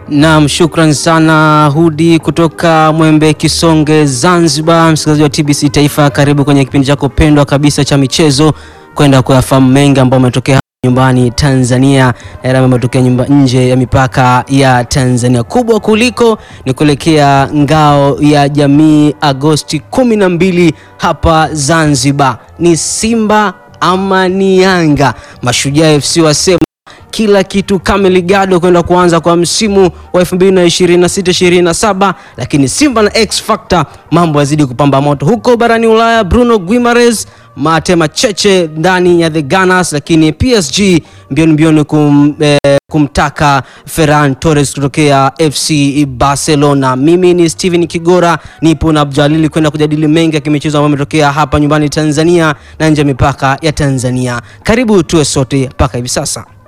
Naam, shukran sana Hudi kutoka Mwembe Kisonge, Zanzibar. Msikilizaji wa TBC Taifa, karibu kwenye kipindi chako pendwa kabisa cha michezo, kwenda kuyafahamu mengi ambayo umetokea nyumbani Tanzania na yale ambayo yametokea nyumba nje ya mipaka ya Tanzania. Kubwa kuliko ni kuelekea ngao ya jamii Agosti kumi na mbili hapa Zanzibar. Ni Simba ama ni Yanga? Mashujaa FC wasema kila kitu kamili gado kwenda kuanza kwa msimu wa 2026-2027, lakini Simba na X Factor mambo yazidi kupamba moto huko barani Ulaya. Bruno Guimaraes mate macheche ndani ya the Gunners, lakini PSG mbioni mbioni kum, eh, kumtaka Ferran Torres kutokea FC Barcelona. Mimi ni Steven Kigora, nipo na Abdalili kwenda kujadili mengi ya kimichezo ambayo yametokea hapa nyumbani Tanzania na nje ya mipaka ya Tanzania. Karibu tuwe sote mpaka hivi sasa.